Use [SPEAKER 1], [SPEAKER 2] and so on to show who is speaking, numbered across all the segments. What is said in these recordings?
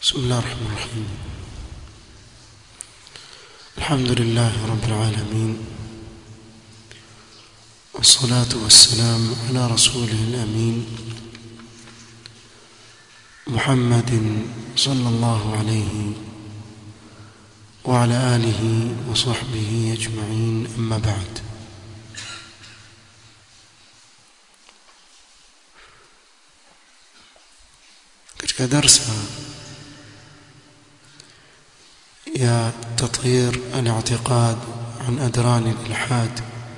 [SPEAKER 1] بسم الله الرحمن الرحيم الحمد لله رب العالمين والصلاة والسلام على رسوله الأمين محمد صلى الله عليه وعلى آله وصحبه أجمعين أما بعد katika darsa ya tatyir al-i'tiqad an adran al-ilhad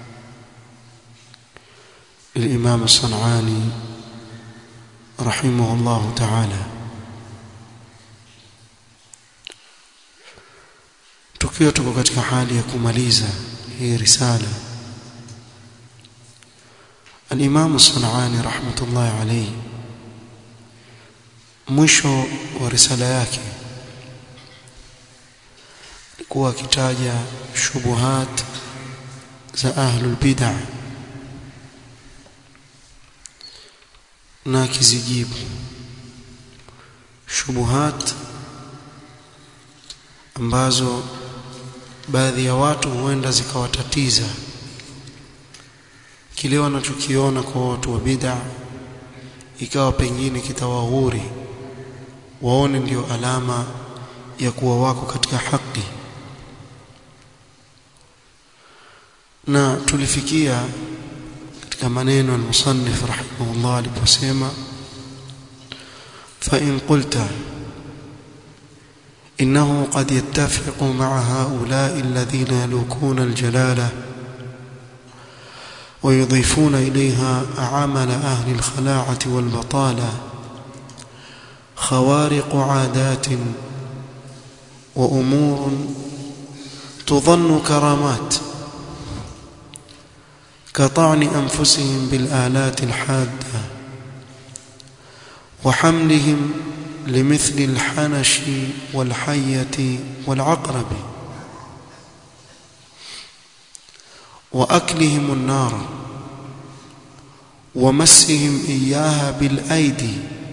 [SPEAKER 1] للإمام الصنعاني رحمه الله تعالى tukiwa tuko katika hali ya kumaliza hii risala al-Imam Sanani rahmatullahi alayhi mwisho wa risala yake alikuwa akitaja shubuhat za ahlul bid'ah na akizijibu shubuhat ambazo baadhi ya watu huenda zikawatatiza kile wanachokiona kwa watu wa bid'a ikawa pengine kitawahuri waone ndio alama ya kuwa wako katika haki na tulifikia katika maneno al-musannif rahimahullah aliposema fa in qulta إنه قد يتفق مع هؤلاء الذين يلوكون الجلالة ويضيفون إليها عمل أهل الخلاعة والبطالة خوارق عادات وأمور تظن كرامات كطعن أنفسهم بالآلات الحادة وحملهم لمثل الحنش والحية والعقرب وأكلهم النار ومسهم إياها بالأيدي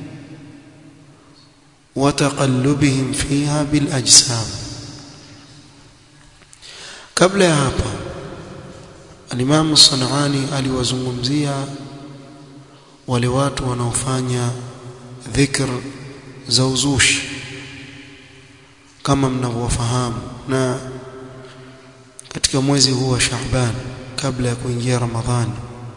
[SPEAKER 1] وتقلبهم فيها بالأجسام قبل ya hapa Al-Imam Sanani aliwazungumzia wale watu wanaofanya dhikr za uzushi kama mnavyofahamu na katika mwezi huu wa Shaaban kabla ya kuingia Ramadhani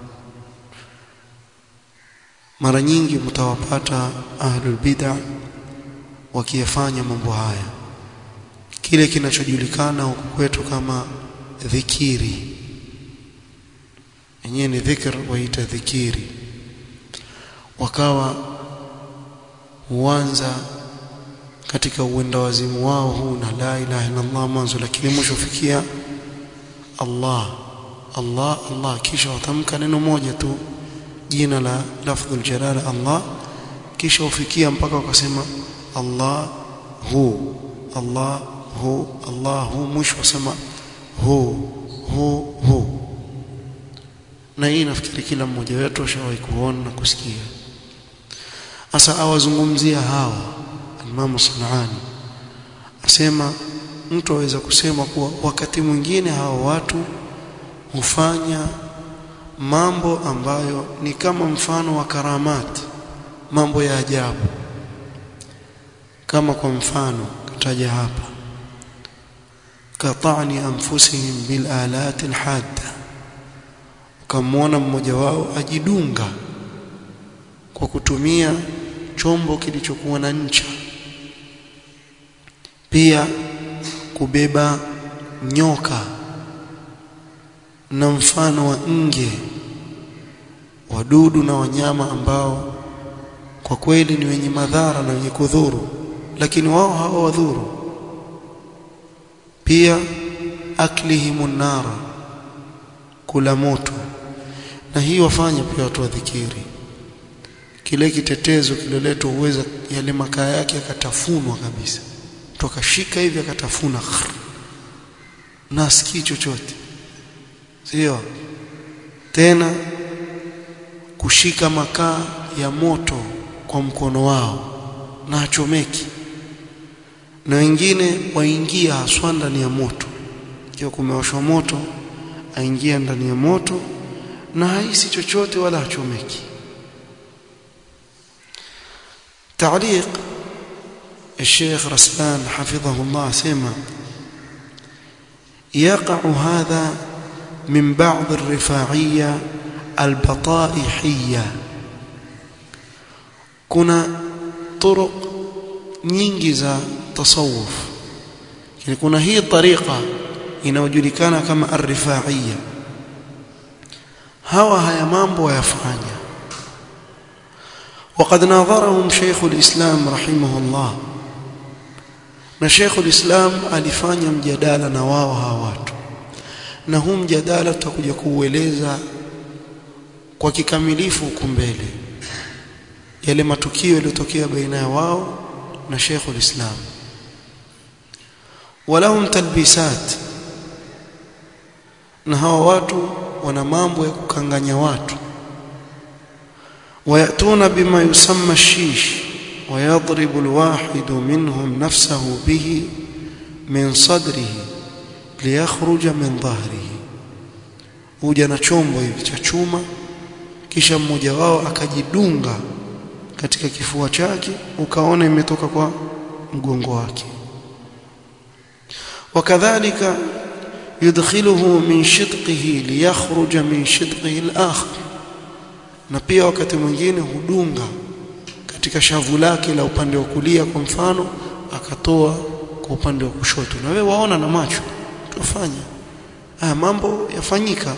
[SPEAKER 1] mara nyingi mtawapata ahlul bid'ah wakiyafanya mambo haya kile kinachojulikana huku kwetu kama dhikiri yenyewe ni dhikr waita dhikiri wakawa huanza katika uenda wazimu wao huu na la ilaha illa Allah mwanzo lakini mwisho fikia Allah Allah Allah kisha watamka neno moja tu jina la lafdhul jalala Allah kisha ufikia mpaka wakasema Allah hu Allah hu Allah hu mwisho wasema hu hu hu na hii nafikiri kila mmoja wetu ashawahi kuona na kusikia sasa awazungumzia hawa Imam Sanani asema mtu aweza kusema kuwa wakati mwingine hawa watu hufanya mambo ambayo ni kama mfano wa karamati mambo ya ajabu kama kwa mfano kataja hapa katani anfusihim bil alati alhadda ukamwona mmoja wao ajidunga kwa kutumia chombo kilichokuwa na ncha pia kubeba nyoka na mfano wa nge wadudu na wanyama ambao kwa kweli ni wenye madhara na wenye kudhuru lakini wao hawawadhuru pia aklihimun nara kula moto na hii wafanya pia watu wa dhikiri kile kitetezo kiloletwa uweza yale makaa yake akatafunwa kabisa tukashika hivi akatafuna na sikii chochote sio tena kushika makaa ya moto kwa mkono wao na achomeki na wengine waingia haswa ndani ya moto ikiwa kumewashwa moto aingia ndani ya moto na haisi chochote wala hachomeki تعليق الشيخ رسلان حفظه الله سمع يقع هذا من بعض الرفاعية البطائحية كنا طرق nyingi za tasawuf yani kuna hii tariqa inayojulikana kama ar-rifa'iyya hawa haya mambo wayafanya وقد ناظرهم شيخ الإسلام رحمه الله na Sheikh ulislam alifanya mjadala na wao hawa watu na huu mjadala tutakuja kuueleza kwa kikamilifu huku mbele yale matukio yaliyotokea baina ya wao na Sheikh ulislam walahum talbisat na hawa watu wana mambo ya kukanganya watu ويأتون بما يسمى الشيش ويضرب الواحد منهم نفسه به من صدره ليخرج من ظهره huja na chombo hivi cha chuma kisha mmoja wao akajidunga katika kifua chake ukaona imetoka kwa mgongo wake wakadhalika yudkhiluhu min shidqihi liyakhruja min shidqihi al-akhar na pia wakati mwingine hudunga katika shavu lake la upande wa kulia kwa mfano akatoa kwa upande wa kushoto na wewe waona na macho tufanya haya mambo yafanyika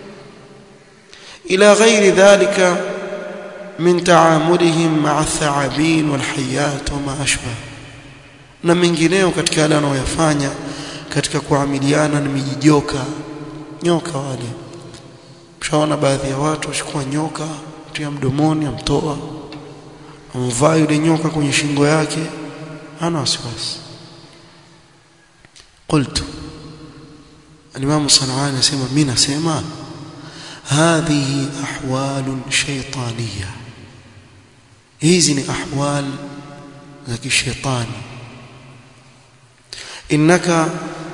[SPEAKER 1] ila ghairi dhalika min taamulihim ma'a ath-tha'abin wal-hayat wa ma ashbah na mengineo katika yale wanayoyafanya katika kuamiliana na mijijoka nyoka wale mshaona baadhi ya watu wachukua nyoka tia mdomoni amtoa amvaa yule nyoka kwenye shingo yake hana wasiwasi qultu الإمام الصنعاني يسمى مين سمى هذه أحوال شيطانية هذه أحوال ذاك الشيطان إنك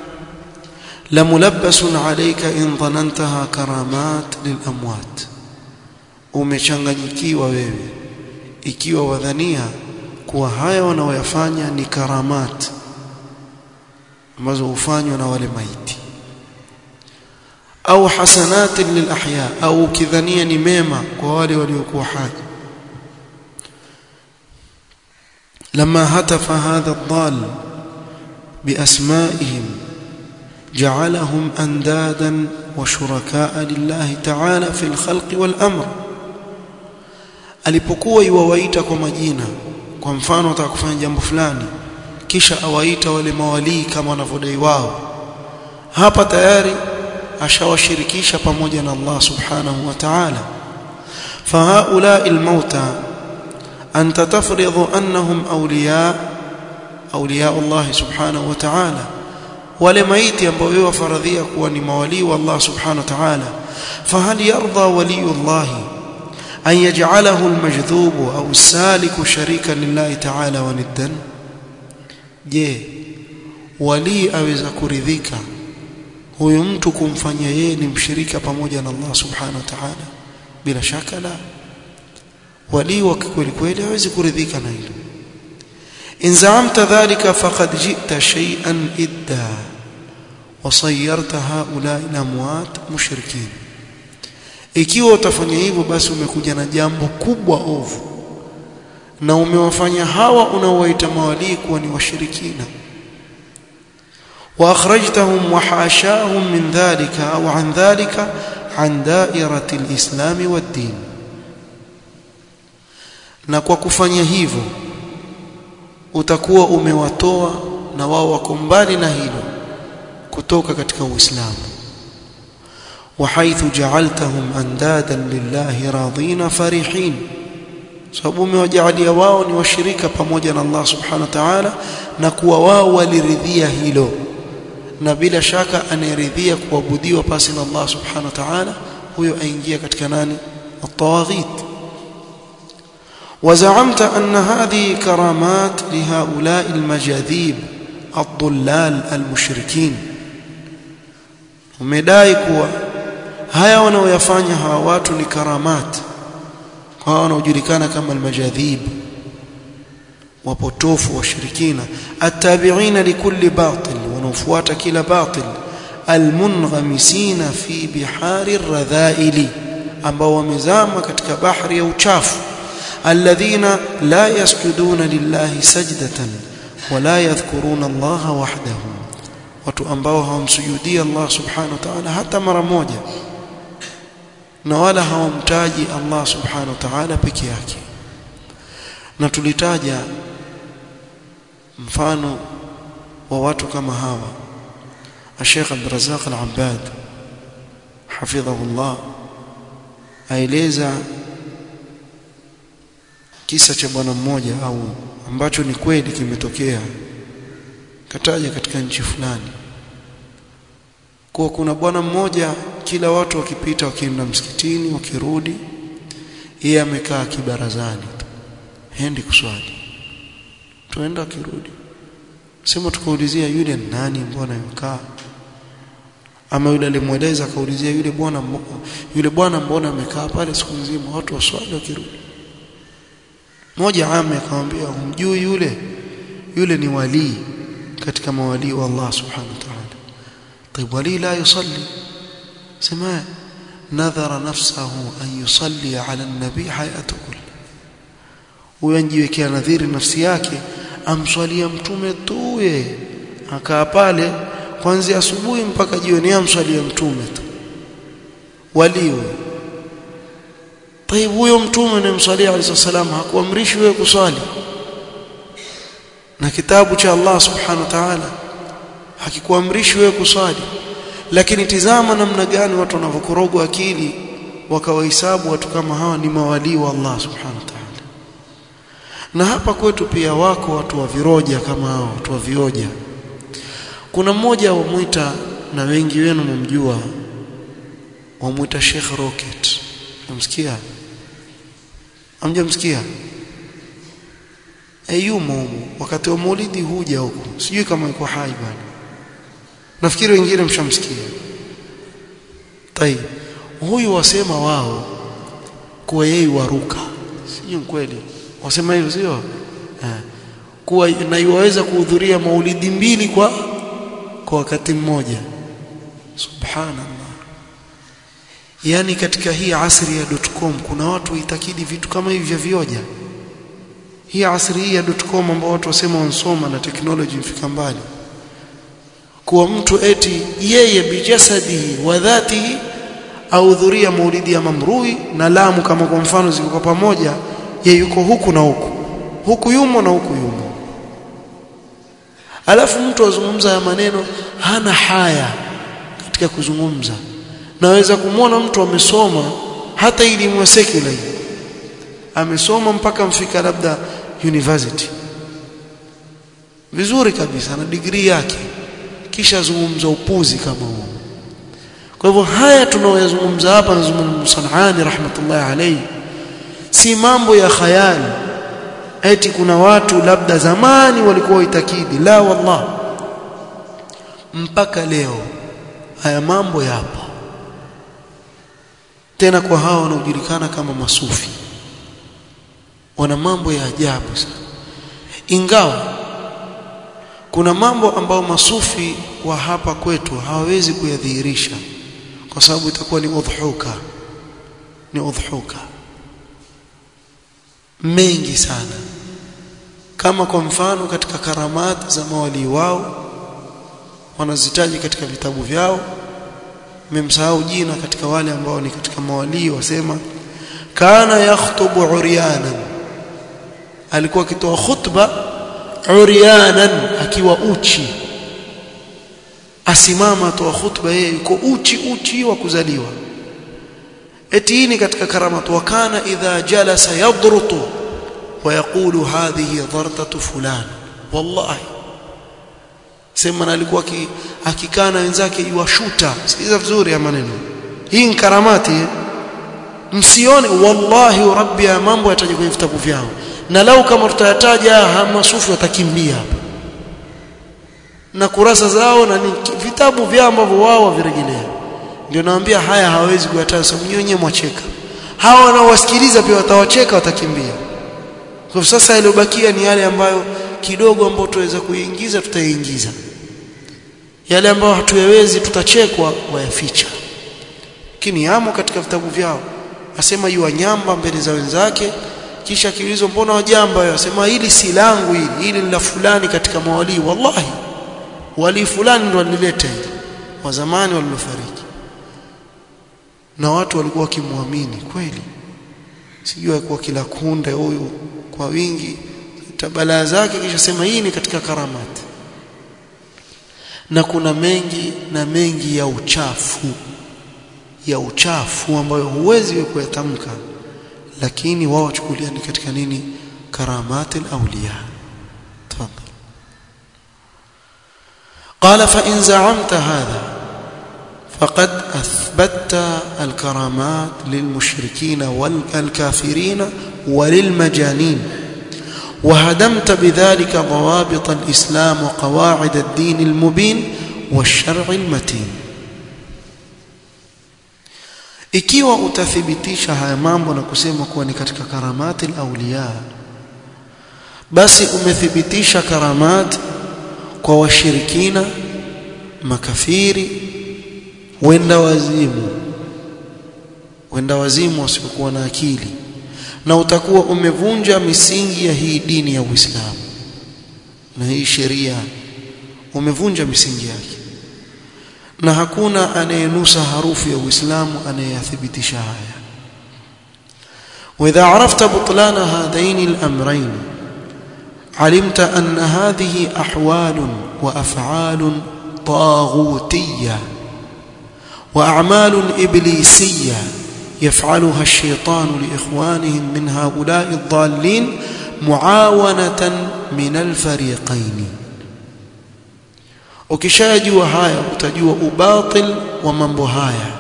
[SPEAKER 1] لملبس عليك إن ظننتها كرامات للأموات umechanganyikiwa wewe ikiwa wadhania kuwa haya wanaoyafanya ni karamat ambazo hufanywa na wale maiti au hasanat lilahya au kidhania ni mema kwa wale waliokuwa hai لما هتف هذا الضال بأسمائهم جعلهم أندادا وشركاء لله تعالى في الخلق والأمر alipokuwa iwawaita kwa majina kwa mfano ataka kufanya jambo fulani kisha awaita wale mawalii kama wanavyodai wao hapa tayari ashawashirikisha pamoja na Allah subhanahu wa ta'ala fahaula almauta anta tafridhu annahum awliya awliya Allah subhanahu wa ta'ala wale maiti ambao wewe wafaradhia kuwa ni mawalii wa Allah subhanahu wa ta'ala fahal yarda waliyullah an yaj'alahu almajdhub au saliku sharika lillahi ta'ala wa niddan je wali aweza kuridhika huyu mtu kumfanyia yeye ni mshirika pamoja na Allah subhanahu wa ta'ala bila shaka la wali wa kweli kweli hawezi kuridhika na hilo in zaamta dhalika faqad ji'ta shay'an idda وصيرت هؤلاء الاموات مشركين ikiwa utafanya hivyo basi umekuja na jambo kubwa ovu na umewafanya hawa unaowaita mawalii kuwa ni washirikina واخرجتهم وحاشاهم من ذلك او عن ذلك عن دائره الاسلام والدين na kwa kufanya hivyo utakuwa umewatoa na wao wako mbali na hilo kutoka katika uislamu وحيث جعلتهم اندادا لله راضين فرحين sababu umewajalia wao ni washirika pamoja na Allah subhanahu wa ta'ala na kuwa wao waliridhia hilo na bila shaka anayeridhia kuabudiwa pasi na Allah subhanahu wa ta'ala huyo aingia katika nani at-tawaghit وزعمت أن هذه كرامات لهؤلاء المجاذيب ad-dhullal al-mushrikin umedai kuwa haya wanaoyafanya hawa watu ni karamat kwa hao wanaojulikana kama al-majadhib wapotofu washirikina attabi'ina likulli batil wanaofuata kila batil almunghamisina fi bihari radhaili ambao wamezama katika bahari ya uchafu alladhina la yasjuduna lillahi sajdatan wala yadhkuruna Allah wahdahu watu ambao hawamsujudii Allah subhanahu wa ta'ala hata mara moja na wala hawamtaji Allah subhanahu wa ta'ala peke yake na tulitaja mfano wa watu kama hawa Sheikh Abdul Razzaq Al-Abbad hafidhahullah aeleza kisa cha bwana mmoja au ambacho ni kweli kimetokea kataja katika nchi fulani kwa kuna bwana mmoja kila watu wakipita wakienda msikitini wakirudi yeye amekaa kibarazani hendi kuswali tuenda akirudi sema tukaulizia yule nani mbona yukaa ama yule alimweleza akaulizia yule bwana yule bwana mbona amekaa pale siku nzima watu waswali wakirudi mmoja ame akamwambia humjui yule yule ni wali katika mawali wa Allah subhanahu wa ta'ala طيب ولي لا يصلي سمع نذر نفسه أن يصلي على النبي حياته كله uyanjiwekea nadhiri nafsi yake amswalia mtume tu yeye akaa pale kuanzia asubuhi mpaka jioni amswalia mtume tu waliwe طيب huyo mtume anayemswalia alayhi salam hakuamrishi wewe kuswali na kitabu cha Allah subhanahu wa ta'ala hakikuamrishi wewe kuswali lakini tizama namna gani watu wanavyokorogwa akili wakawahesabu watu kama hawa ni mawalii wa Allah subhanahu wa ta'ala na hapa kwetu pia wako watu wa viroja kama hao watu wa vioja kuna mmoja wamuita na wengi wenu mumjua wamuita Sheikh Rocket msikia amjamsikia ayumo humo wakati wa maulidi huja huko sijui kama yuko hai bwana nafikiri wengine mshamsikia tayeb huyu wasema wao kuwa yeye waruka sijui kweli wasema hivyo sio eh kuwa na yuweza kuhudhuria maulidi mbili kwa kwa wakati mmoja subhanallah yani katika hii asri ya .com kuna watu itakidi vitu kama hivi vya vioja hii asri hii ya .com ambao watu wasema wansoma na teknoloji mfika mbali kuwa mtu eti yeye bijasadihi wa dhatihi ahudhuria maulidi ya mamrui na lamu kama kwa mfano ziko kwa pamoja ye yuko huku na huku huku yumo na huku yumo alafu mtu azungumza ya maneno hana haya katika kuzungumza naweza kumwona mtu amesoma hata elimu ya secular amesoma mpaka mfika labda university vizuri kabisa na degree yake kisha zungumza upuzi kama huo kwa hivyo haya tunaoyazungumza hapa nazungumza Sanani rahmatullahi alayhi si mambo ya khayali eti kuna watu labda zamani walikuwa waitakidi la wallah mpaka leo haya mambo yapo tena kwa hawa wanaojulikana kama masufi wana mambo ya ajabu sana ingawa kuna mambo ambayo masufi wa hapa kwetu hawawezi kuyadhihirisha kwa sababu itakuwa ni udhuka ni udhuka mengi sana kama kwa mfano katika karamat za mawali wao wanazitaji katika vitabu vyao memsahau jina katika wale ambao ni katika mawali wasema kana yakhutubu uryanan alikuwa akitoa khutba uryanan akiwa uchi asimama atoa khutba yeye yuko uchi uchi wa kuzaliwa eti hii ni katika karamat wa kana idha jalasa yadrutu wa yaqulu hadhihi dhartatu fulan wallahi sema na alikuwa akikaa na wenzake yuwashuta sikiza vizuri ya maneno hii ni karamati msione wallahi rabbi ya mambo yataje kwenye vitabu vyao na lau kama tutayataja hamasufi watakimbia hapa na kurasa zao na ni vitabu vyao ambavyo wao wavirejelea ndio naambia haya hawezi kuyataja sababu wenyewe mwacheka hawa wanaowasikiliza pia watawacheka watakimbia kwa sasa yaliyobakia ni yale ambayo kidogo ambayo tuweza kuingiza tutaingiza yale ambayo hatuyawezi tutachekwa wayaficha lakini yamo katika vitabu vyao asema yu wanyamba mbele za wenzake kisha kiulizwa mbona wajamba yao asema hili si langu hili hili ni la fulani katika mawalii wallahi wali fulani ndo alileta hili wa zamani walilofariki na watu walikuwa wakimwamini kweli sijui alikuwa kila kunde huyu kwa wingi tabalaa zake kisha sema hii ni katika karamati na kuna mengi na mengi ya uchafu ya uchafu ambayo huwezi kuyatamka lakini wao wachukulia ni katika nini karamati al-awliya tafadhali قال فإن زعمت هذا فقد أثبتت الكرامات للمشركين والكافرين وللمجانين وهدمت بذلك ضوابط الإسلام وقواعد الدين المبين والشرع المتين ikiwa utathibitisha haya mambo na kusema kuwa ni katika karamati al-awliya basi umethibitisha karamat kwa washirikina makafiri wenda wazimu wenda wazimu wasiokuwa na akili na utakuwa umevunja misingi ya hii dini ya Uislamu na hii sheria umevunja misingi yake na hakuna anayenusa harufu ya Uislamu anayeyathibitisha haya واذا عرفت بطلان هذين الامرين علمت ان هذه احوال وافعال طاغوتيه واعمال ابليسيه يفعلها الشيطان لاخوانهم من هؤلاء الضالين معاونه من الفريقين ukishajua haya utajua ubatil wa mambo haya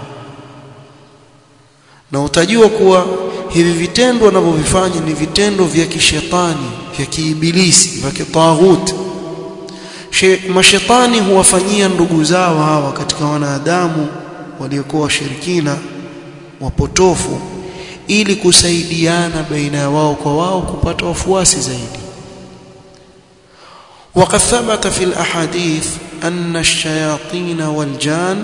[SPEAKER 1] na utajua kuwa hivi vitendo wanavyovifanya ni vitendo vya kishetani vya kiibilisi vya kitaghuti mashetani huwafanyia ndugu zao hawa katika wanadamu waliokuwa washirikina wapotofu ili kusaidiana baina ya wao kwa wao kupata wafuasi zaidi وقد ثبت في الأحاديث أن الشياطين والجان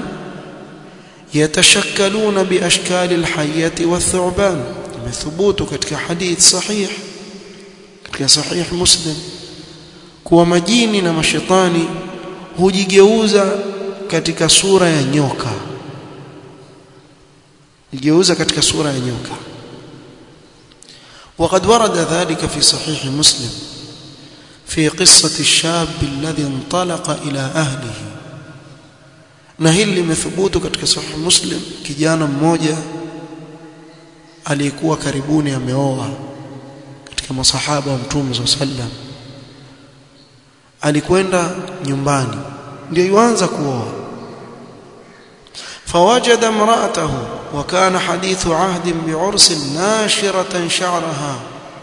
[SPEAKER 1] يتشكلون بأشكال الحية والثعبان ثبوت katika hadith sahih katika sahih muslim kuwa majini na mashetani hujigeuza katika sura ya nyoka hujigeuza katika sura ya nyoka وقد ورد ذلك في صحيح مسلم في قصة الشاب الذي انطلق إلى أهله na hili limethubutu katika sahih muslim kijana mmoja aliyekuwa karibuni ameoa katika masahaba wa mtume wa sallam alikwenda nyumbani ndio yuanza kuoa فوجد امرأته وكان حديث عهد بعرس ناشرة شعرها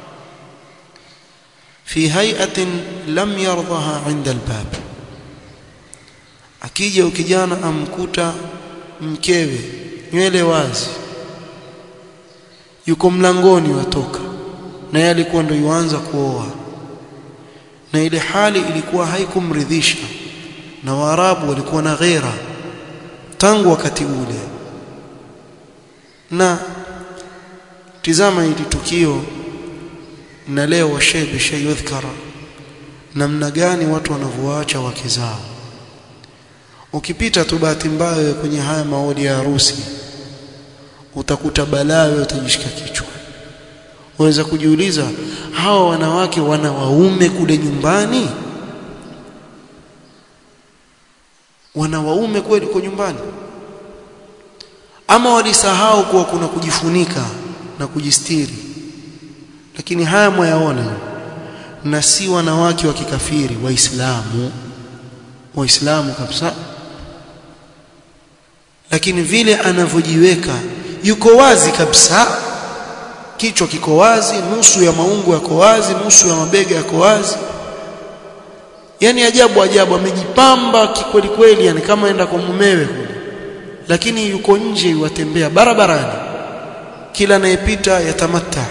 [SPEAKER 1] في هيئة لم يرضها عند الباب akija ukijana amkuta mkewe nywele wazi yuko mlangoni watoka na yeye alikuwa ndio yuanza kuoa na ile hali ilikuwa haikumridhisha na waarabu walikuwa na ghera tangu wakati ule na tizama hili tukio na leo washebe shayudhkara namna gani watu wanavyoacha wake zao ukipita tu bahati mbaya kwenye haya maodi ya harusi utakuta balaa wewe utajishika kichwa unaweza kujiuliza hawa wanawake wana waume kule nyumbani wana waume kweli kwa nyumbani ama walisahau kuwa kuna kujifunika na kujistiri lakini haya mwayaona na si wanawake wa kikafiri waislamu waislamu kabisa lakini vile anavyojiweka yuko wazi kabisa kichwa kiko wazi nusu ya maungo yako wazi nusu ya mabega yako wazi yani ajabu ajabu amejipamba kikweli kweli yani kama enda kwa mumewe kule lakini yuko nje yuwatembea barabarani kila anayepita yatamatta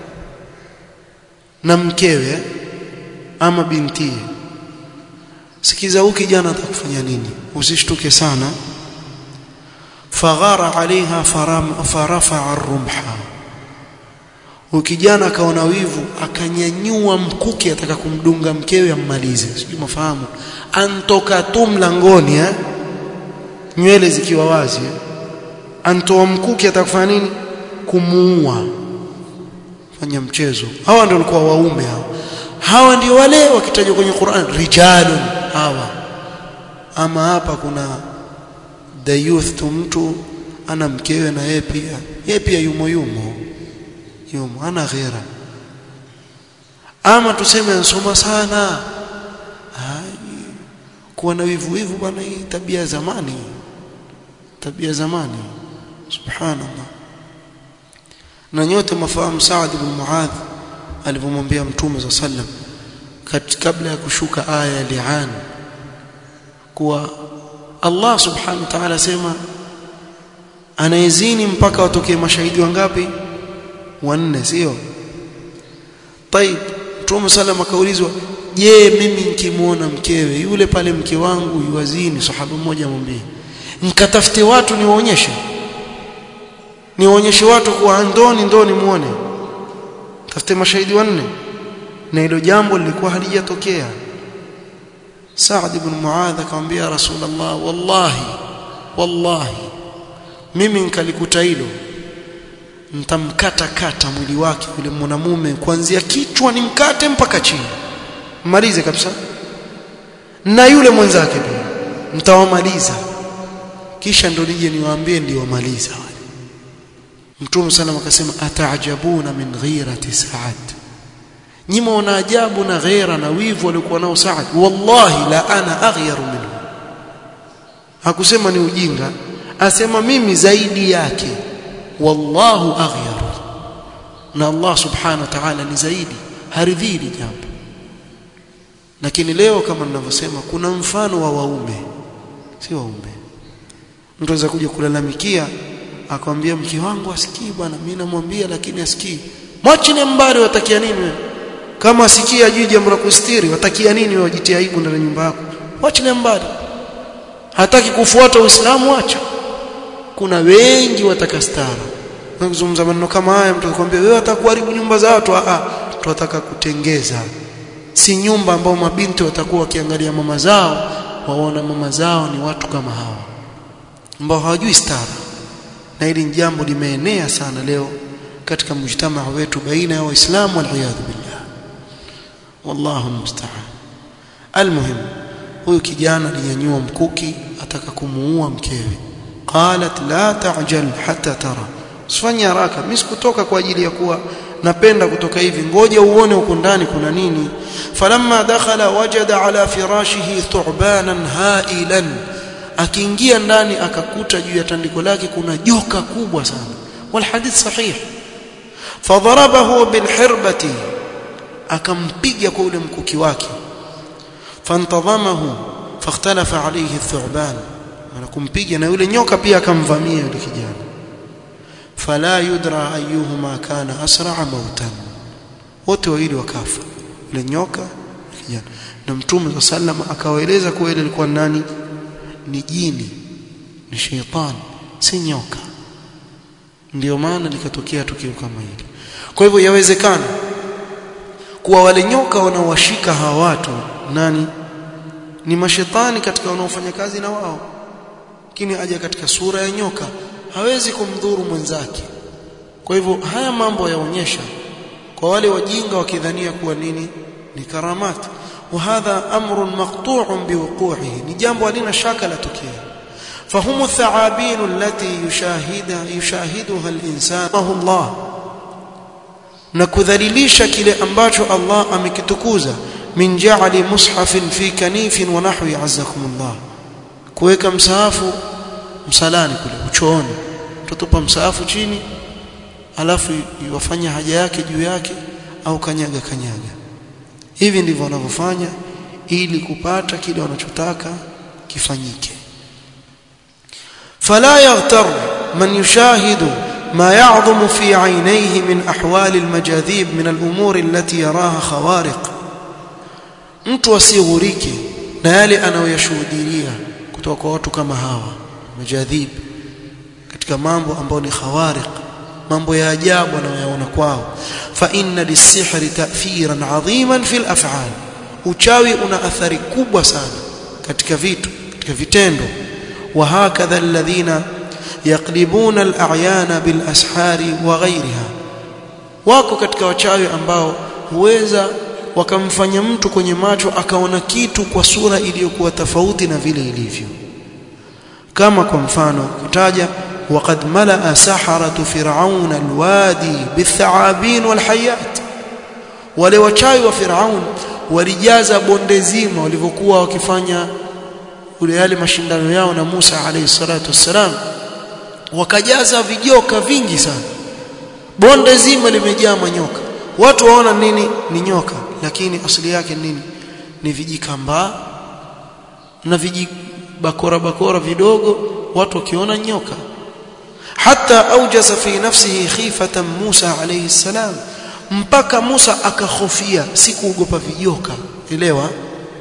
[SPEAKER 1] na mkewe ama bintie sikiza huyu kijana atakufanya nini usishtuke sana faghara alaiha farafa rumha huyu kijana akaona wivu akanyanyua mkuki ataka kumdunga mkewe ammalize sijui mafahamu antoka tu mlangoni eh nywele zikiwa wazi eh? antoa mkuki atakufanya nini kumuua fanya mchezo hawa ndio walikuwa waume hawa hawa ndio wale wakitajwa kwenye Qur'an rijalun hawa ama hapa kuna the youth tu mtu ana mkewe na yeye pia yeye pia yumo yumo yumo ana ghera ama tuseme ansoma sana Hai, kuwa na wivu wivu bwana hii tabia zamani tabia zamani subhanallah na nyote mafahamu Saad ibn Muadh alipomwambia Mtume za sallam kabla ya kushuka aya ya li'an kuwa Allah subhanahu wa ta'ala sema anayezini mpaka watokee mashahidi wangapi wanne sio طيب Mtume sallam akaulizwa je mimi nikimuona mkewe yule pale mke wangu yuwazini sahaba mmoja amwambie nikatafute watu niwaonyeshe niwaonyeshe watu kuwa ndoni ndoni muone tafute mashahidi wanne na hilo jambo lilikuwa halijatokea Saad ibn Muadh akamwambia Rasulullah wallahi wallahi mimi nikalikuta hilo nitamkata kata mwili wake yule mwanamume kuanzia kichwa nimkate mpaka chini malize kabisa na yule mwenzake pia mtawamaliza kisha ndo nije niwaambie ndio wamaliza wale Mtume sana akasema ataajabuna min ghirati Saad nyima wana ajabu na ghera na wivu walikuwa nao Saad wallahi la ana aghyaru minhu hakusema ni ujinga asema mimi zaidi yake wallahu aghyaru na Allah subhanahu wa ta'ala ni zaidi haridhii jambo lakini leo kama ninavyosema kuna mfano wa waume si waume mtu anaweza kuja kulalamikia akamwambia mke wangu asikii bwana mimi namwambia lakini asikii mwachine mbali watakia nini wewe kama asikia ajui jambo la kustiri watakia nini wewe wajitia aibu ndani ya nyumba yako mwachine mbali hataki kufuata uislamu acha kuna wengi wataka stara nakuzungumza maneno kama haya mtu akwambia wewe atakuharibu nyumba za watu a tunataka kutengeza si nyumba ambao mabinti watakuwa wakiangalia mama zao waona mama zao ni watu kama hawa ambao hawajui stara na hili jambo limeenea sana leo katika mjtamaa wetu baina ya waislamu waliyadhu billah wallahu musta'an almuhim huyu kijana alinyanyua mkuki ataka kumuua mkewe qalat la ta'jal hatta tara usifanye haraka mimi sikutoka kwa ajili ya kuwa napenda kutoka hivi ngoja uone huko ndani kuna nini falamma dakhala wajada ala firashihi thu'banan hailan akiingia ndani akakuta juu ya tandiko lake kuna joka kubwa sana wal hadith sahih fadharabahu bilhirbati akampiga kwa ule mkuki wake fantadhamahu fakhtalafa alayhi thu'ban anakumpiga na yule nyoka pia akamvamia yule kijana fala yudra ayyuhuma kana asra'a mautan wote wawili wakafa yule nyoka kijana na mtume sallam akawaeleza kuwa ile ilikuwa nani ni jini ni sheitan si nyoka ndio maana likatokea tukio kama hili kwa hivyo yawezekana kuwa wale nyoka wanaowashika hawa watu nani ni mashetani katika wanaofanya kazi na wao lakini aja katika sura ya nyoka hawezi kumdhuru mwenzake kwa hivyo haya mambo yaonyesha kwa wale wajinga wakidhania kuwa nini ni karamat وهذا امر مقطوع بوقوعه ni jambo halina shaka la tokea فهم الثعابين التي يشاهد يشاهدها الانسان الله na kudhalilisha kile ambacho Allah amekitukuza min ja'ali mushafin fi kanifin wa nahwi azzakumullah kuweka msahafu msalani kule uchooni tutupa msahafu chini alafu yafanya haja yake juu yake au kanyaga kanyaga hivi ndivyo wanavyofanya ili kupata kile wanachotaka kifanyike fala yaghtar man yushahidu ما يعظم في عينيه من أحوال المجاذيب من الأمور التي يراها خوارق mtu asighurike na yale anayoyashuhudia kutoka kwa watu kama hawa majadhib katika mambo ambayo ni khawariq mambo ya ajabu anayoyaona kwao fa inna lisihri ta'thiran 'aziman fil af'al uchawi una athari kubwa sana katika vitu katika vitendo wa hakadha alladhina yaqlibuna al-a'yana bil ashari wa ghayriha wako katika wachawi ambao huweza wakamfanya mtu kwenye macho akaona kitu kwa sura iliyokuwa tofauti na vile ilivyo kama kwa mfano kutaja وقد ملأ سحرة فرعون الوادي بالثعابين والحيات wale wachawi wa Firaun walijaza bonde zima walivyokuwa wakifanya ule yale mashindano yao na Musa alayhi salatu wassalam wakajaza vijoka vingi sana bonde zima limejaa manyoka watu waona nini ni nyoka lakini asili yake nini ni vijikambaa na vijibakora bakora vidogo watu wakiona nyoka hata aujasa fi nafsihi khifatan Musa alayhi salam mpaka Musa akahofia si kuogopa vijoka elewa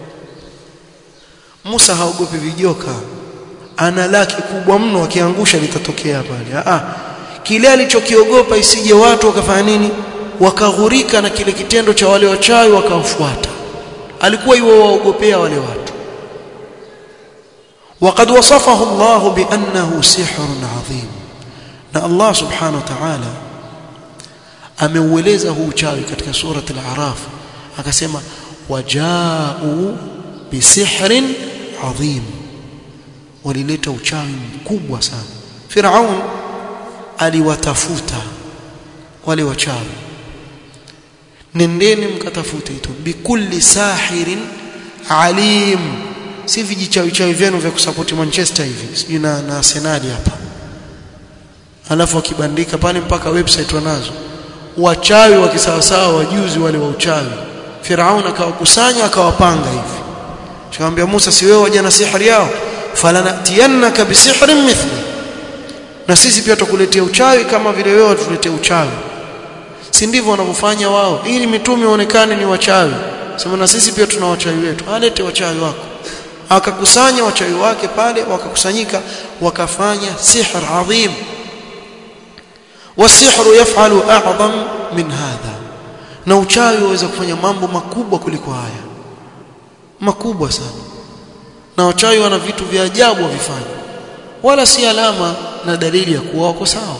[SPEAKER 1] Musa haogopi vijoka ana laki kubwa mno akiangusha litatokea pale ah kile alichokiogopa isije watu wakafanya nini wakaghurika na kile kitendo cha wale wachawi wakawafuata alikuwa yuwa waogopea wale watu وقد وصفه الله بأنه سحر عظيم na Allah subhanahu wa ta'ala ameueleza huu uchawi katika surat al-A'raf akasema waja'u bisihrin adhim walileta uchawi mkubwa sana Firaun aliwatafuta wale wachawi nendeni mkatafute itu bikulli sahirin alim si vijichawi chawi vyenu vya kusapoti Manchester hivi sijui na, na Arsenal hapa alafu akibandika pale mpaka website wanazo wachawi wa kisawasawa wajuzi wale wa uchawi Firaun akawakusanya akawapanga hivi akamwambia Musa si wewe waja na sihiri yao falanatiyannaka bisihrin mithli na sisi pia tukuletea uchawi kama vile wewe tuletea uchawi si ndivyo wanavyofanya wao ili mitume waonekane ni wachawi sema na sisi pia tuna wachawi wetu alete wachawi wako akakusanya wachawi wake pale wakakusanyika wakafanya sihr adhim wasihru yaf'alu a'zam min hadha na uchawi waweza kufanya mambo makubwa kuliko haya makubwa sana na wachawi wana vitu vya ajabu wavifanya wala si alama na dalili ya kuwa wako sawa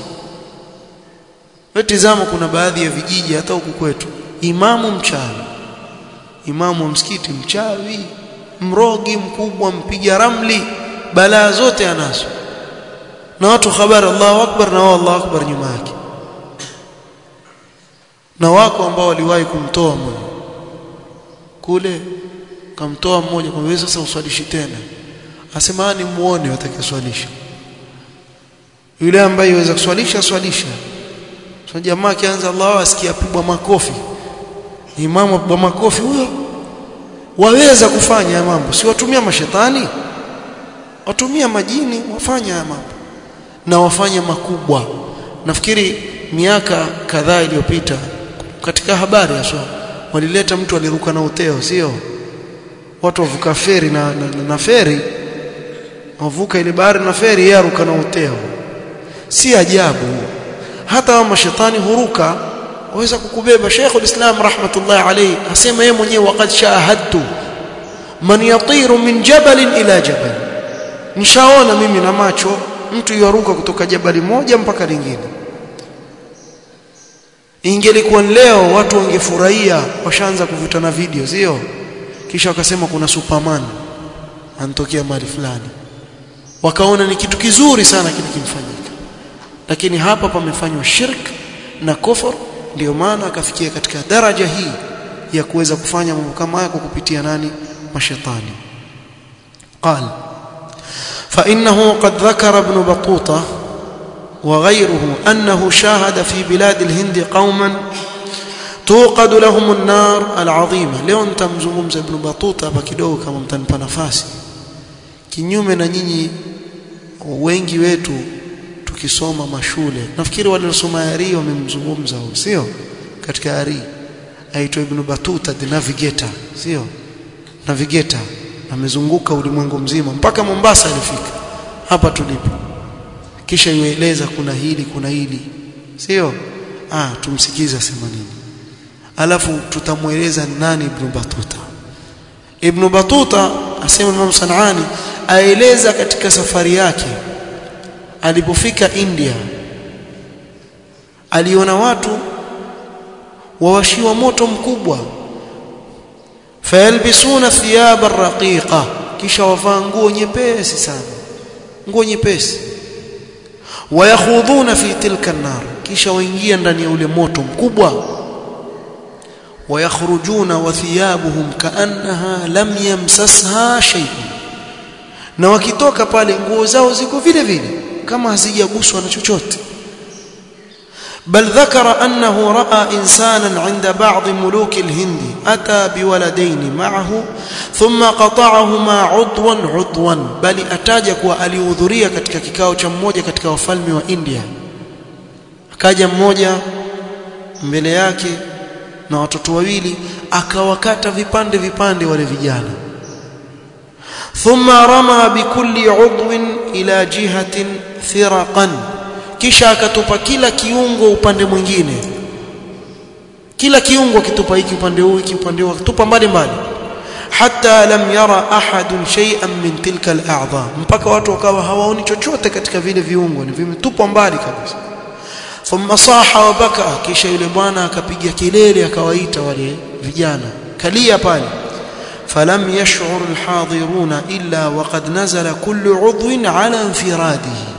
[SPEAKER 1] Tizama kuna baadhi ya vijiji hata huku kwetu imamu mchawi imamu wa msikiti mchawi mrogi mkubwa mpiga ramli balaa zote anazo na watu habari Allahu akbar na Allahu akbar nyuma yake na wako ambao waliwahi kumtoa mmoja kule kamtoa mmoja kwa wewe sasa uswalishi tena asema ni muone watakiswalisha yule ambaye yaweza kuswalisha swalisha so jamaa kianza Allah asikia pigwa makofi imamu apigwa makofi huyo waweza kufanya mambo si watumia mashetani watumia majini wafanya haya mambo na wafanya makubwa nafikiri miaka kadhaa iliyopita katika habari ya swala walileta mtu aliruka na uteo sio watu wavuka feri na, na, na, na feri wavuka ile bahari na feri yeye aruka na uteo si ajabu hata wa mashetani huruka waweza kukubeba Sheikhul Islam rahmatullah alayhi asema yeye mwenyewe waqad shahadtu man yatiru min jabal ila jabal nishaona mimi na macho mtu yaruka kutoka jabali moja mpaka lingine ingelikuwa leo watu wangefurahia washaanza kuvutana video sio kisha wakasema kuna superman anatokea mahali fulani wakaona ni kitu kizuri sana kile kimfanyika lakini hapa pamefanywa shirk na kufur ndio maana akafikia katika daraja hii ya kuweza kufanya mambo kama haya kwa kupitia nani mashaitani قال فإنه قد ذكر ابن بطوطة وغيره أنه شاهد في بلاد الهند قوما توقد لهم النار العظيمة leo nitamzungumza ibn Batuta hapa kidogo kama mtanipa nafasi kinyume na nyinyi wengi wetu tukisoma mashule nafikiri wale waliosoma Ari wamemzungumza huyo sio katika Ari aitwa ibn Batuta the navigator sio navigator amezunguka ulimwengu mzima mpaka Mombasa alifika hapa tulipo kisha yueleza kuna hili kuna hili sio ah tumsikize asema nini alafu tutamueleza nani ibn Batuta ibn Batuta asema Imam Sanani aeleza katika safari yake alipofika India aliona watu wawashiwa moto mkubwa fayalbisuna thiyaba raqiqa kisha wavaa nguo nyepesi sana nguo nyepesi wayakhudhuna fi tilka an-nar kisha waingia ndani ya ule moto mkubwa wayakhrujuna wa thiyabuhum kaannaha lam yamsasha shay'un na wakitoka pale nguo zao ziko vile vile kama hazijaguswa na chochote بل ذكر أنه رأى إنسانا عند بعض ملوك الهند أتى بولدين معه ثم قطعهما عضوا عضوا بل أتاجك وأليوذرية katika kikao cha mmoja katika wafalme wa India akaja mmoja mbele yake na watoto wawili akawakata vipande vipande wale vijana thumma rama bikulli udwin ila jihatin thiraqan kisha akatupa kila kiungo upande mwingine kila kiungo kitupa hiki upande huu hiki upande huu akitupa mbali mbali hatta lam yara ahadun shay'an min tilka al-a'dha mpaka watu wakawa hawaoni chochote katika vile viungo ni vimetupwa mbali kabisa thumma saha wa baka kisha yule bwana akapiga kelele akawaita wale vijana kalia pale falam yash'ur al-hadiruna illa waqad nazala kullu 'udwin 'ala infiradihi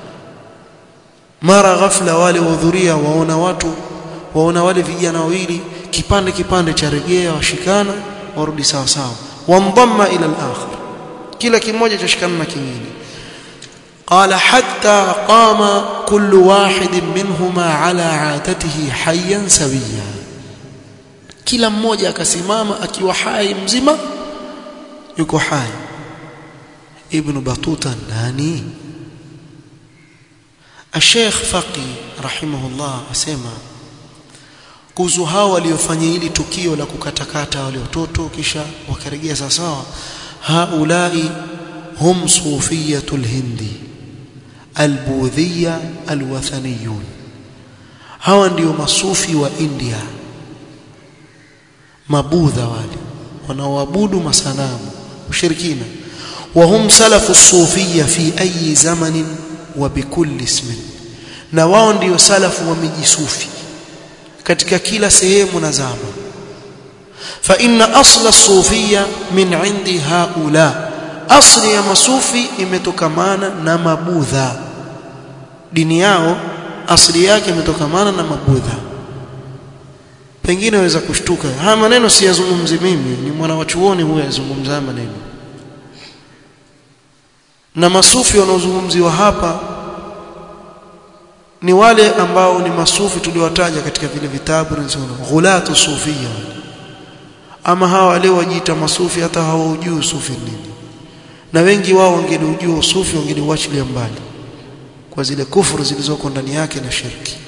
[SPEAKER 1] mara ghafla wale wahudhuria waona watu waona wale vijana wawili kipande kipande cha regea washikana warudi sawa sawa wamdhamma ila al-akhir kila kimoja chashikana na kingine قال حتى قام كل واحد منهما على عادته حيا سويا kila mmoja akasimama akiwa hai mzima yuko hai ibn batuta nani الشيخ فقي رحمه الله asema kuhusu hao waliofanya hili tukio la kukatakata wale watoto kisha wakarejea sawa haulai hum sufiyatul hindi albudhiya alwathaniyun hawa ndio masufi wa India mabudha wale wanaoabudu masanamu ushirikina وهم سلف الصوفيه في اي زمن وبكل اسم na wao ndio salafu wa miji sufi katika kila sehemu na zama fa inna asla sufia min indi haula asli ya masufi imetokamana na mabudha dini yao asli yake imetokamana na mabudha pengine waweza kushtuka haya maneno siyazungumzi mimi ni mwana wa chuoni huyo yazungumza maneno na masufi wanaozungumziwa hapa ni wale ambao ni masufi tuliowataja katika vile vitabu nasema ghulatu sufia ama hawa leo wajiita masufi hata hawaujui sufi nini na wengi wao wangeliujua usufi wangeliuachilia mbali kwa zile kufuru zilizoko ndani yake na shirki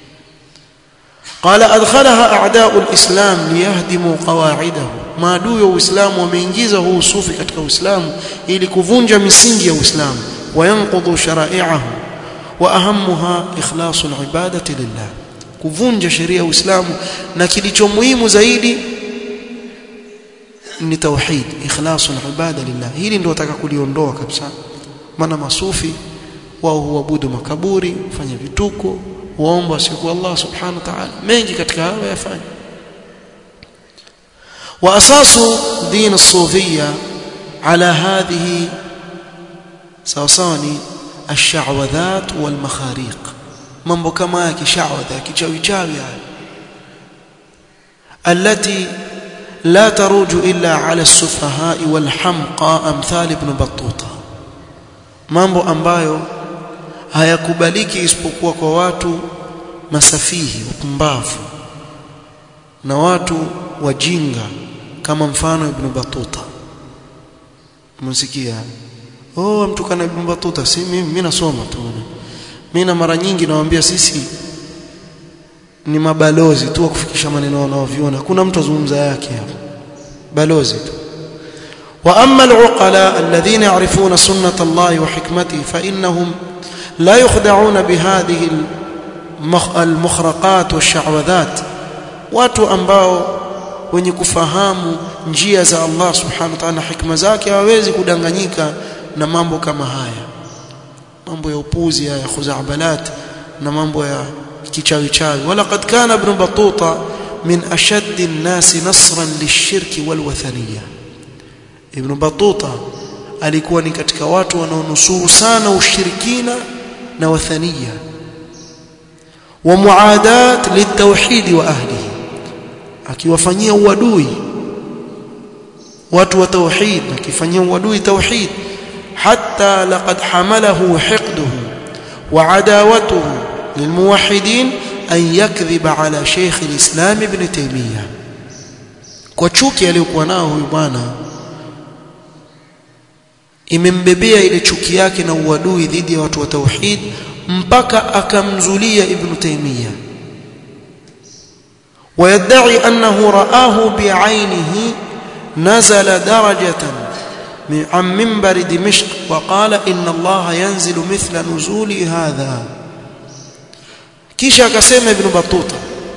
[SPEAKER 1] قال ادخلها اعداء الاسلام ليهدموا قواعده maadui wa uislamu wameingiza huu usufi katika uislamu ili kuvunja misingi ya uislamu wayanqudhu shara'i'ahu wa ahammuha ikhlasu alibadati lillah kuvunja sheria ya uislamu na kilicho muhimu zaidi ni tauhid ikhlasu alibada lillah hili ndio nataka kuliondoa kabisa maana masufi wao huabudu makaburi fanya vituko waomba siku Allah subhanahu wa ta'ala mengi katika hayo yafanya واساس دين الصوفيه على هذه سوساني الشعوذات والمخاريق mambo kama ya kishawadha ya kichawi chawi التي لا تروج الا على السفهاء والحمقى امثال ابن بطوطه mambo ambayo hayakubaliki isipokuwa kwa watu masafihi wapumbavu na watu wajinga kama mfano Ibn Battuta msikia oh mtukana Ibn Battuta si mimi mimi nasoma tu mimi na mara nyingi nawaambia sisi ni mabalozi tu wa kufikisha maneno wanaoviona hakuna mtu azungumza yake hapa balozi tu واما العقلاء الذين يعرفون سنه الله وحكمته فانهم لا يخدعون بهذه المخرقات والشعوذات watu ambao wenye kufahamu njia za Allah subhanahu wa ta'ala hikma zake hawawezi kudanganyika na mambo kama haya mambo ya upuzi ya khuzabalat na mambo ya kichawi chawi wala qad kana ibn batuta min ashadd an-nas nasran lish-shirk wal-wathaniyya ibn batuta alikuwa ni katika watu wanaonusuru sana ushirikina na wathaniya wa muadat litauhid wa ahlihi akiwafanyia uadui watu wa tauhid akifanyia uadui tauhid hatta laqad hamalahu hiqduhu wa adawatuhu lilmuwahhidin an yakdhiba ala shaykh alislam ibn taymiyah kwa chuki aliyokuwa nao huyu bwana imembebea ile chuki yake na uadui dhidi ya watu wa tauhid mpaka akamzulia ibn taymiyah ويدعي أنه رآه بعينه نزل درجة عن منبر دمشق وقال إن الله ينزل مثل نزول هذا kisha akasema ibn batuta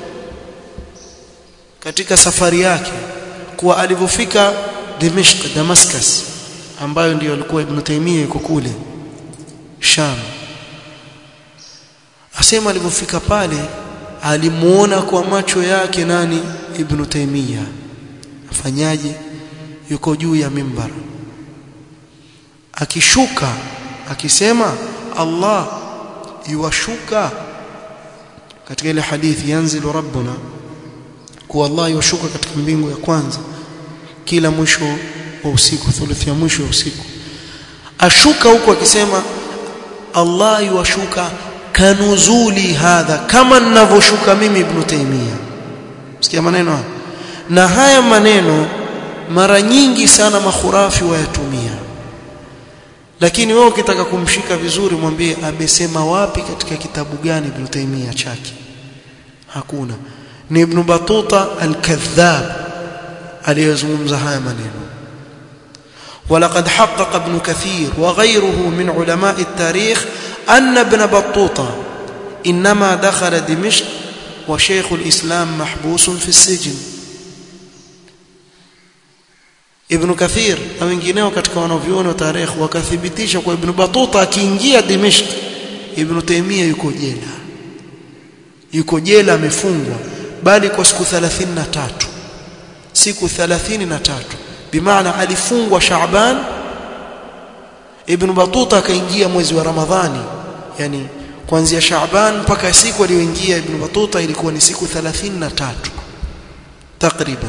[SPEAKER 1] katika safari yake kuwa alivyofika Dimishq Damascus ambayo ndiyo alikuwa ibn Taymiyyah yuko kule Sham asema alivyofika pale alimuona kwa macho yake nani ibn Taymiyyah afanyaje yuko juu ya mimbar akishuka akisema Allah yuwashuka katika ile hadithi yanzilu rabbuna kuwa Allah yuwashuka katika mbingu ya kwanza kila mwisho wa usiku thuluthi ya mwisho wa usiku ashuka huko akisema Allah yuwashuka kanuzuli hadha kama ninavyoshuka mimi ibn Taymiyyah sikia maneno haya na haya maneno mara nyingi sana makhurafi wayatumia lakini wewe ukitaka kumshika vizuri mwambie amesema wapi katika kitabu gani ibn Taymiyyah chake hakuna ni ibn Batuta al-Kadhdhab aliyezungumza haya maneno ولقد حقق ابن كثير وغيره من علماء التاريخ أن ابن بطوطة إنما دخل دمشق وشيخ الإسلام محبوس في السجن Ibn Kathir na wengineo katika wanavyuoni wa tarehe wakathibitisha kwa Ibn Batuta akiingia Dimishq Ibn Taymiyyah yuko jela yuko jela amefungwa bali kwa siku 33 siku 33 bimaana alifungwa Shaaban Ibn Batuta akaingia mwezi wa Ramadhani yani kuanzia Shaaban mpaka siku aliyoingia Ibn Batuta ilikuwa ni siku 33 takriban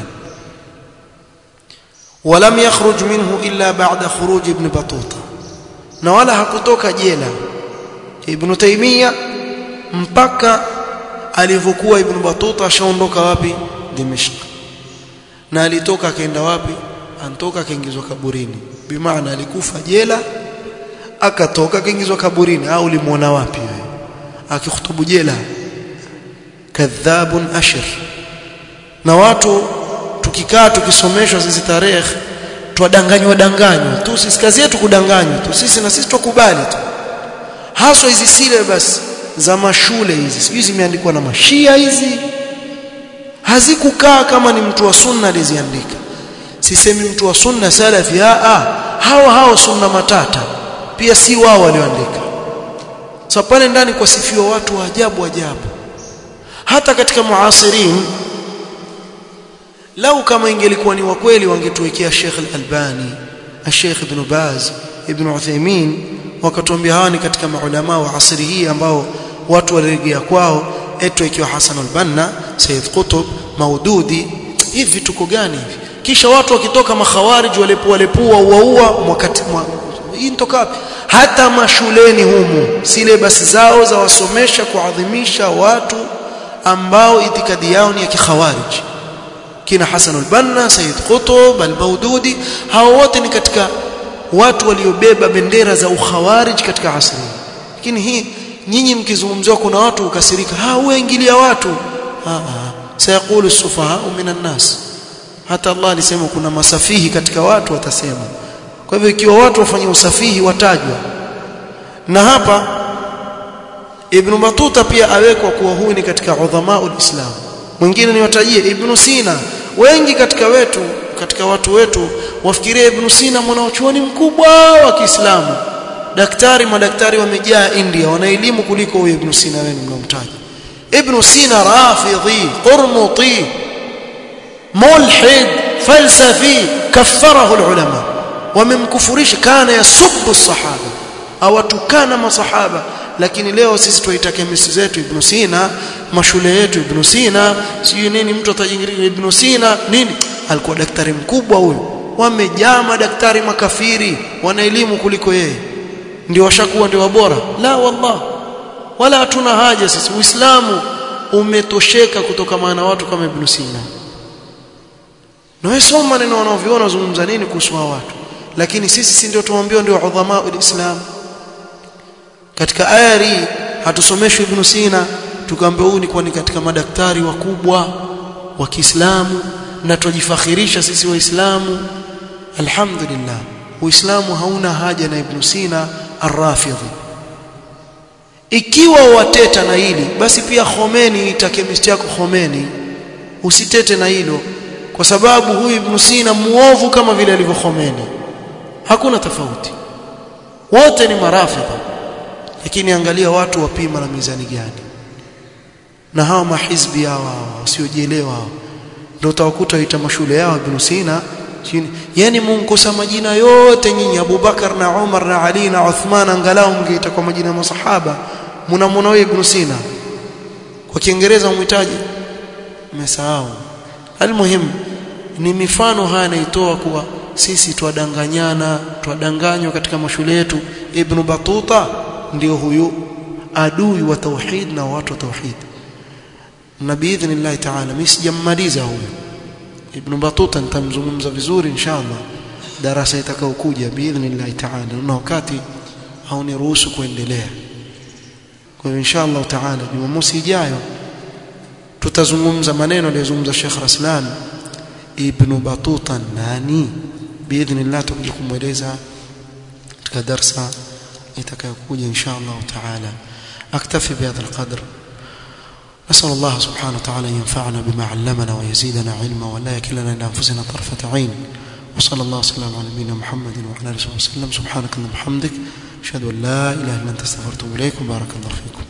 [SPEAKER 1] ولم يخرج منه إلا بعد خروج ابن بطوطة na wala hakutoka jela Ibn Taymiyyah mpaka alivyokuwa Ibn Batuta ashaondoka wapi Dimishq na alitoka akaenda wapi antoka akaingizwa kaburini bimaana alikufa jela akatoka akaingizwa kaburini au ulimuona wapi wewe akihutubu jela kadhabun ashir na watu tukikaa tukisomeshwa sisi tarehe twadanganywa danganywa tu sisi kazi yetu kudanganywa tu sisi na sisi tukubali tu haswa hizi syllabus za mashule hizi sijui zimeandikwa na mashia hizi hazikukaa kama ni mtu wa sunna aliziandika sisemi mtu wa sunna salafi a hao hao sunna matata pia si wao walioandika so pale ndani kwa sifiwa watu wa ajabu ajabu hata katika muasirin lau kama ingelikuwa ni wa kweli wangetuwekea Sheikh Al-Albani Sheikh Ibn Baz Ibn Uthaymeen wakatuambia hawa ni katika maulama wa asri hii ambao watu walirejea kwao etu ikiwa Hassan al-Banna Sayyid Qutb Maududi hivi vituko gani hivi kisha watu wakitoka makhawarij walepua walepua uaua wakati hii nitoka wapi hata mashuleni humu syllabus zao za wasomesha kuadhimisha watu ambao itikadi yao ni ya kikhawarij kina Hasan al-Banna Sayyid Qutb al-Maududi hao wote ni katika watu waliobeba bendera za ukhawarij katika asri lakini hii nyinyi mkizungumziwa kuna watu ukasirika ha uingilia watu ha sayaqulu as-sufaha minan nas hata Allah alisema kuna masafihi katika watu watasema kwa hivyo ikiwa watu wafanye usafihi watajwa na hapa Ibn Batuta pia awekwa kuwa huyu ni katika udhamaul Islam mwingine niwatajie Ibn Sina wengi katika wetu katika watu wetu wafikiria Ibn Sina mwanachuoni mkubwa wa Kiislamu daktari madaktari wamejaa India wana elimu kuliko huyo Ibn Sina wenu mnamtaja Ibn Sina rafidhi qurmuti mulhid falsafi kaffarahu ulama wamemkufurisha kana yasubbu sahaba awatukana masahaba lakini leo sisi tuita kemisi zetu Ibn Sina mashule yetu Ibn Sina sijui nini mtu atajingiria Ibn Sina nini alikuwa daktari mkubwa huyo wamejaa madaktari makafiri wana elimu kuliko yeye ndio washakuwa ndio wabora la wallah wala hatuna haja sisi uislamu umetosheka kutoka maana watu kama Ibn Sina na wewe soma maneno wanaoviona wazungumza nini kuhusu watu lakini sisi si ndio tuambiwa ndio udhama ulislam katika ayari hatusomeshwi Ibn Sina tukaambiwa huyu ni kwa ni katika madaktari wakubwa wa Kiislamu na tujifakhirisha sisi waislamu alhamdulillah uislamu hauna haja na Ibn Sina ar-Rafidhi ikiwa wateta na hili basi pia Khomeini itakemisti yako Khomeini usitete na hilo kwa sababu huyu Ibn Sina muovu kama vile alivyo Khomeini hakuna tofauti wote ni marafidha lakini angalia watu wapima na mizani gani na hawa mahizbi hawa wasiojielewa hao ndio utawakuta waita mashule yao Ibn Sina chini yani munkosa majina yote nyinyi Abubakar na Umar na Ali na Uthman angalau mngeita kwa majina ya masahaba mnamwona wewe Ibn Sina kwa Kiingereza umhitaji mmesahau almuhim ni mifano haya naitoa kuwa sisi twadanganyana twadanganywa katika mashule yetu Ibn Batuta ndio huyu adui wa tauhid na watu wa tauhid na biidhnillah ta'ala mimi sijammaliza huyu Ibn Batuta nitamzungumza vizuri inshallah darasa itakayokuja biidhnillah ta'ala na wakati hauniruhusu kuendelea kwa hiyo inshallah ta'ala Jumamosi ijayo tutazungumza maneno aliyozungumza Sheikh Raslan Ibn Batuta nani biidhnillah tutakuja kumweleza katika darasa itakayokuja inshallah ta'ala aktafi bihadha alqadr نسأل الله سبحانه وتعالى أن ينفعنا بما علمنا ويزيدنا علما ولا يكلنا إلى أنفسنا طرفة عين وصلى الله وسلم على نبينا محمد وعلى آله وسلم سبحانك اللهم وبحمدك أشهد أن لا إله إلا أنت استغفرت إليك وبارك الله فيكم